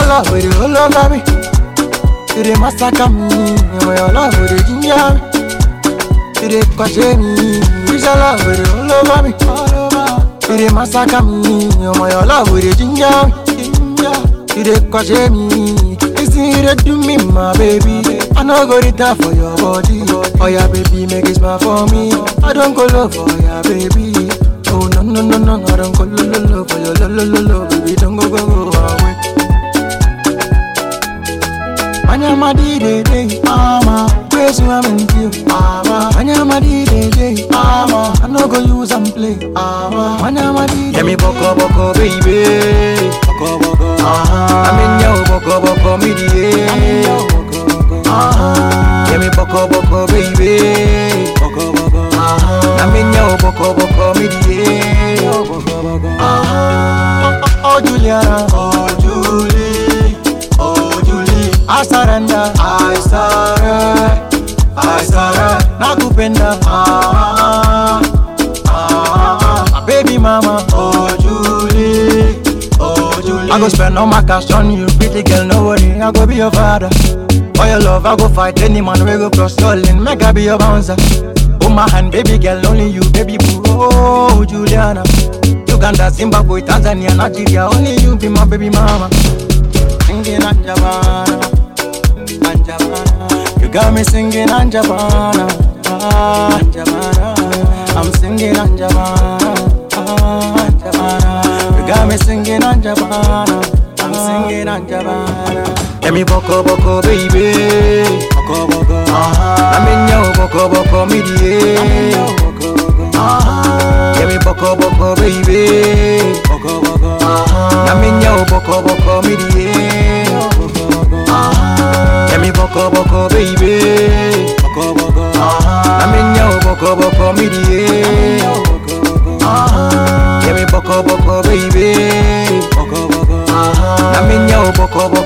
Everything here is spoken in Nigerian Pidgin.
love with you all over me. You dey massacre me, oh your love with you ginger me. You dey question me, it's your love with you all over me. You dey massacre me, oh your love with you ginger me. You dey question me, listen you dey do me my baby. I no go return for your body, oh yeah baby make it smile for me. I don't go love for ya baby. Oh no no no no, I don't go lo lo lo for your lo lo lo lo, baby don't go go go away. Anyama di de de, mama. Praise you, I'm in you, mama. Anyama di de de, mama. I no go use and play, mama. Anyama di de. Yeah me boko boko baby, boko boko. Uh-huh. I'm in yo boko boko me di. Uh-huh. Yeah me boko boko baby, boko boko. Uh-huh. I'm in yo boko boko me di. Uh-huh. Oh, oh Juliana, oh Julie, oh Julie. I surrender, I surrender, I surrender. Nakupenda, ah, ah, ah, baby mama, oh Julie, oh Julie. I go spend all my cash on you, pretty girl, no worry, I go be your father. For your love, I go fight any man, we go cross your lane, make I be your bouncer. Oh my hand, baby girl, only you, baby boo, oh Juliana. Uganda, Zimbabwe, Tanzania, Nigeria, only you be my baby mama. Singing Anjabana, Anjabana. You got me singing Anjabana, ah, Anjabana. I'm singing Anjabana, ah, Anjabana. You got me singing Anjabana, I'm singing Anjabana. Yeah me boko boko baby, boko boko. Uh-huh. I'm in yo boko boko midie. Uh-huh. Yeah me boko boko baby, boko boko. Uh-huh. I'm in yo boko boko midie. Uh-huh. Yeah me boko boko baby, boko boko. Uh-huh. I'm in yo boko boko midie. Uh-huh. Yeah me boko boko baby, boko boko. Uh-huh. I'm in yo boko boko